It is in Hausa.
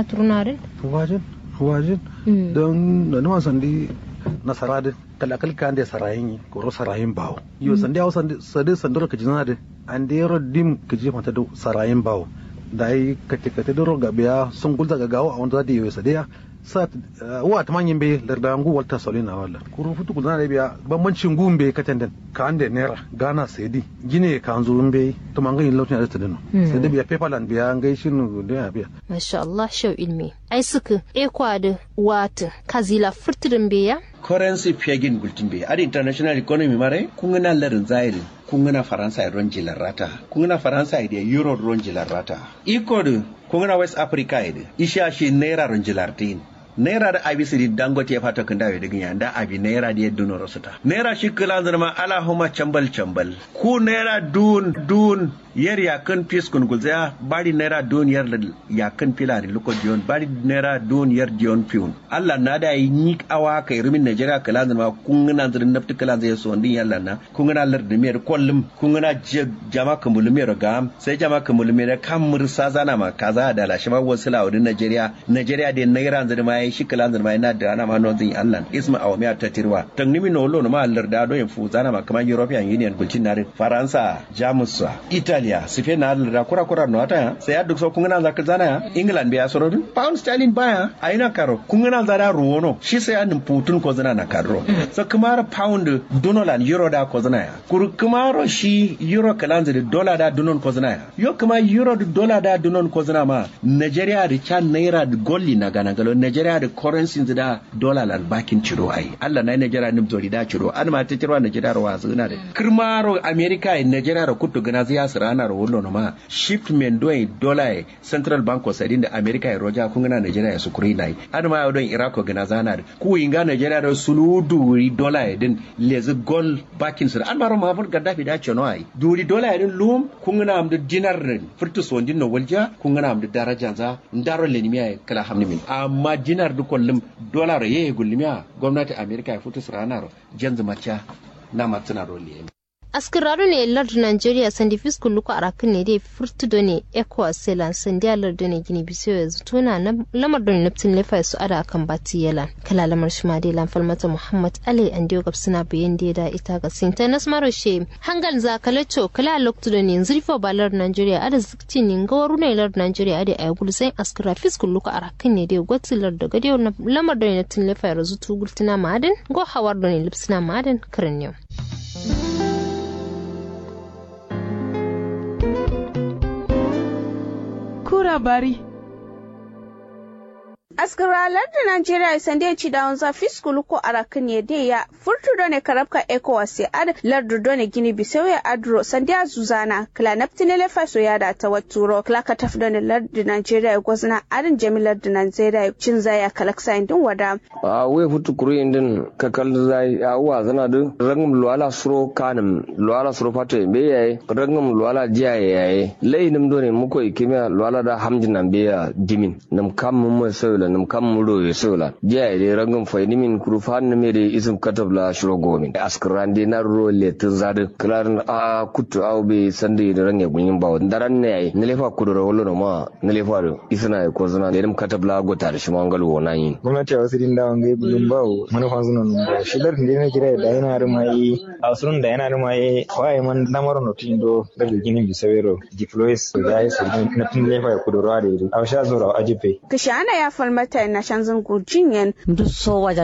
aturunarin wajin wajin don da numa sandi nasara da kalakal kan da sarayin ko ro sarayin bawo yo sandi hawo sandi sadi sandoro ka jinana da an da yaro dim ka je mata da sarayin bawo da yi kate kate da ro gabiya sun gulza ga gawo a wanda da yi sadiya sa wa ta manyan bai larda ngu walta solina wala kuru futu gulza da biya bambancin gun bai katan den ka an da naira gana saidi gine ka an zo bai to man ganin lautin da tadino sai da biya paperland biya an gaishe nu da biya masha Allah shau ilmi ai suka ekwa da wata kazila furtirin beya currency pegin gultin be ad international economy mare kungana larin zairi kungana faransa ron jilar rata kungana faransa ide euro ron jilar rata iko de kungana west africa ide isha shi naira ron jilar tin naira da abi siri dangote ya fata kan dawo daga yanda abi naira da yadda nora suta naira shi kila zama ala huma chambal chambal ku naira dun dun yer ya kan pis kun gulza bari naira dun yer ya kan filari luko dion bari naira dun yer dion piun Allah na da yi ni awa kai rumin Najeriya kala zama kun gana zirin nafti kala zai so ndin yalla na kun gana lar da mer kollum kun gana jama kamul mer ga sai jama kamul mer kan mursa zana ma kaza da lashi ma wasu lawudin Najeriya Najeriya da naira zirin ma yi shi kala zirin ma yana da ana ma non zin Allah isma awa miya ta tirwa tangnimi no lo ma lar da do yin fu zana ma kamar European Union gulcin narin Faransa Jamus Italy Italia sife na da kura kura no ata sai aduk so kungana za zana ya England biya soro dun pound sterling baya aina karo kungana za da ruwono shi sai an putun ko zana na karo so kumara pound donolan euro da ko zana ya kur kumaro shi euro kalanza da dollar da donon ko zana ya yo kuma euro da dollar da donon ko zana ma Nigeria da can naira da golli na gana galo Nigeria da currency da dollar lan bakin ciro ai Allah na Nigeria nim zori da ciro an ma ta ciro Nigeria wa zuna da kirmaro America Nigeria da kutu gana ziya rana ro wollo ma shipment do dollar central bank of sadin da america ya roja kun gana nigeria ya sukuri nai an ma don iraq gana zana ku inga nigeria da suludu dollar din lezi gol bakin su an maro mabul gaddafi da chono ai duri dollar din lum kun gana am da dinar din furtu so din no walja kun gana am da daraja za ndaro le nimiya kala hamni min amma dinar du kollum dollar ye gulmiya gwamnati america ya futu ranar janzu macha na matsina role askiraru ne lardu nigeria sandi fisku luku arakin ne dai furtudo ne ecowas selan sandi a lardu ne gini bisiyo ya zuto na lamar don naftin lefa su ada akan bati yala kala lamar shi ma dai lamfal mata muhammad ali an diyo gab suna bayan da da ita ga sinta nas maro she hangal za kalacho kala loktu da ne zurfo ba lardu nigeria ada zikci ne gawaru ne lardu nigeria ada ay gulu sai askira fisku luku arakin ne dai gwati lardu ga dai lamar don naftin lefa ya zuto gultina ma'adin go hawar don lipsina ma'adin karin yau. labari. askaralar da Najeriya sande ci da wanza fiskulu ko arakan ya de ya furtu done karabka ECOWAS ya ad lardu done gini bisau ya adro sande zuzana kla naptine le faso ya da ta waturo kla ka taf done lardu Najeriya ya gwazna adin jamilar da Najeriya cin zaya kalaksa indin wada a we futu kuru indin kakal zai a wa zana du rangum luala suro kanum luala suro fato be yayi rangum luala jiya yayi lainim done muko ikimiya luala da hamjin be ya dimin nam kam mun sai la nam kam mudo ye sola dia de rangam fay ni min kuru fan ne de isum katab la shuro gomin askran de na ro le tun zade klar a kutu aw be sande de range gunyin bawo daran ne ay ne lefa kudu ro lo ma ne lefa do isna ko zana de nam katab la go tar shi mangal wo nan yin gwamnati a wasu din da wangai bulun bawo manufan suna nun ba shi dar ne jira da yana da mai a wasu da yana da mai waye man lamar no tin do da ginin bisawero diplois da ya su na tin lefa kudu ro da a sha zura ajipe kishana ya falmata na shanzan gurjin yan duk so wajen